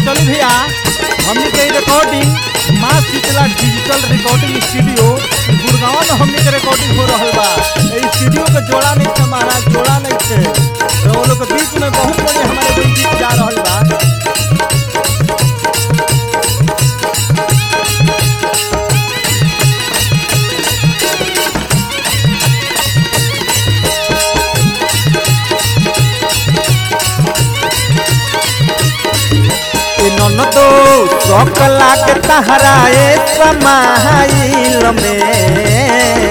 चली भैया हमने के रिकॉर्डिंग माँ Sheetla digital recording studio Gurgaon में हमने के रिकॉर्डिंग हो रहा बा ए स्टूडियो के जोड़ा नहीं थे महाराज जोड़ा नहीं थे तो वो लोग के बीच में बहुत बड़े हमारे कोई गीत जा रहा बा ए ननदो सकला के तहराए समाइल में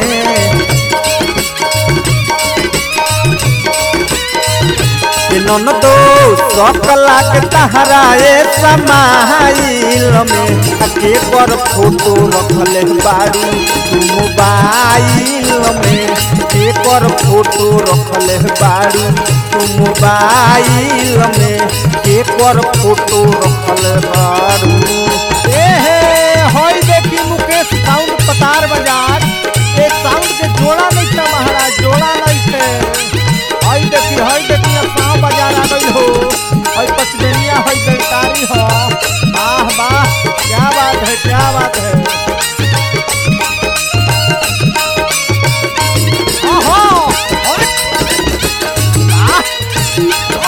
ए ननदो सकला के तहराए समाइल में आ के पर फोटो रखले बारू तू मोबाइल में के पर फोटो रखले बारू तू मोबाइल में के पर फोटो रखले बारू ए हे होई देखी मुकेश साउंड पतार बाजार एक साउंड के जोड़ा नहीं थे महाराज जोड़ा नहीं थे हई देखी हई देखी अब पाँव बाजार आ गई हो हई पचमेनिया हई बेलकारी हो वाह वाह क्या बात है क्या बात है ओहो अरे वाह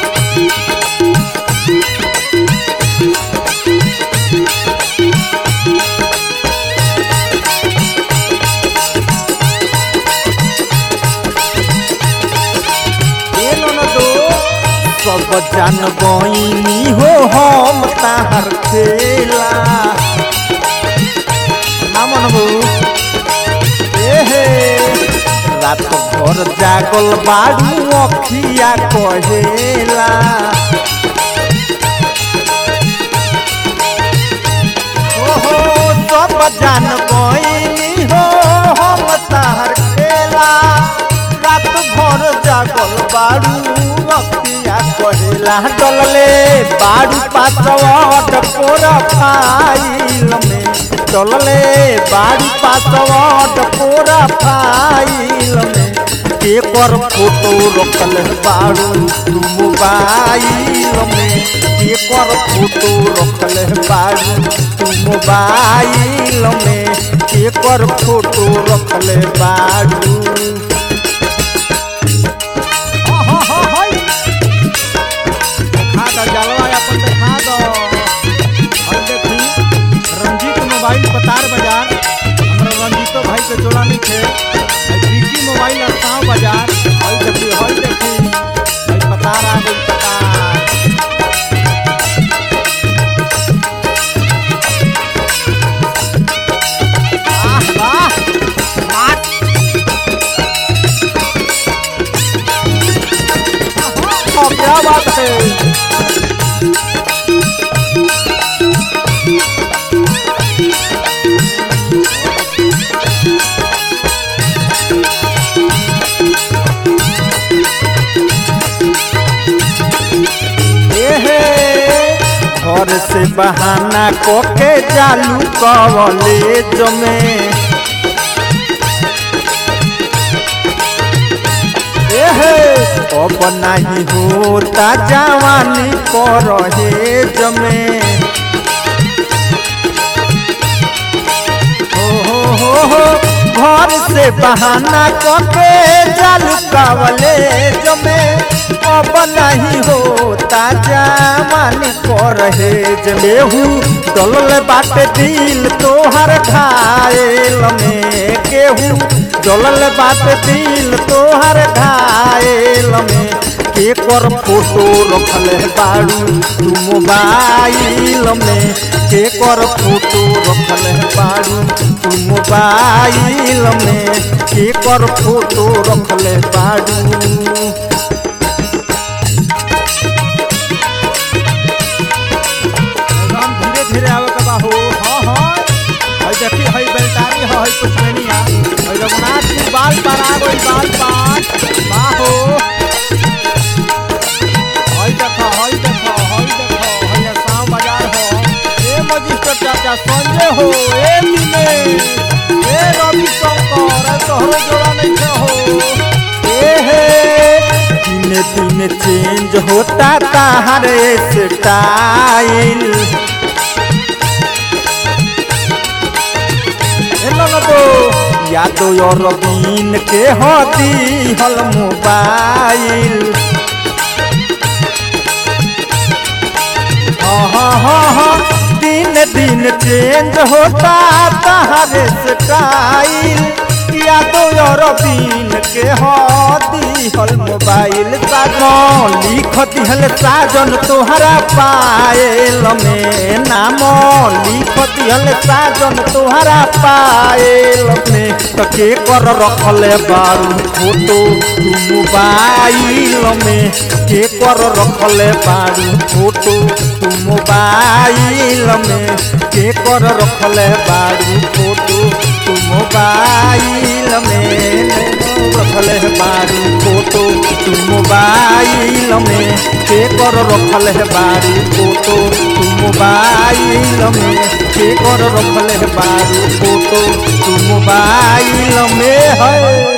ए ननदो सब जान बइनी हो हम ताहर खेला ना मनबू ए हे रात भर जागल बाड़ू अखिया कहेला ओहो सब जान बइनी हो हम ताहर खेला रात भर जागल बाड़ू अखिया कहेला डलले बाड़ू पासवट पोर फाइल में डलले बाड़ू पासवट पोर फाइल में के पर फोटो रखल बाड़ू तू मोबाइल में के पर फोटो रखल बाड़ू तू मोबाइल में के पर फोटो रखल बाड़ू हाँ हाँ हाँ हाय देखा दो जलवा अपन देखा दो और देखी रंजीत मोबाइल पतार बाजार हमरा रंजीतो भाई के जोड़ा नहीं थे और विकी मोबाइल असाव बाजार हई देखी हई देखी हई पतार आ गई पतार वाह वाह वाह हाँ, क्या बात है एहे घर से बहाना कोके चालू कॉलेज में एहे अब नहीं होता जवानी परहेज में हो हो हो हो घर से बहाना करके चालू कॉलेज में अब नहीं होता जवानी परहेज में हूँ डलल बाटे दिल तोहर घायल में केहू जलल बाटे दिल तोहर घायल में के कर फोटो रखल बाड़ू तू मोबाइल में के कर फोटो रखल बाड़ू तू मोबाइल में के कर फोटो रखल बाड़ू एकदम धीरे धीरे आवे के बा हो हाँ हाँ हई देखी हई बेलटारी हो हई पुष्पनिया हई रघुनाथ जी बाल पर आ गई बाल पर बा हो हई देखो हई देखो हई देखो हई आसाम बाजार हो ए मजिस्ट्रेट चाचा संजय हो ए मिले ए रवि शंकर ए तोहरो जोड़ा नहीं छे हो ए हे दिन चेंज होता ताहर स्टाइल यादो और बीन के होती हल मोबाइल हाँ हाँ हाँ हाँ दिन दिन चेंज होता ताहर स्टाइल यादो और बीन के होती हल मोबाइल साजन लिख दिहल साजन तोहरा पायल में नाम लिख दिहल साजन तोहरा पायल में तो के कर रखले बारू फोटो तू मोबाइल में के कर रखले बारू फोटो तू मोबाइल में के कर रखले बारू फोटो तू मोबाइल में रखले बारू फोटो तू मोबाइल में के कर रखले बारू फोटो तू मोबाइल में के कर रखले बारू फोटो तू मोबाइल में है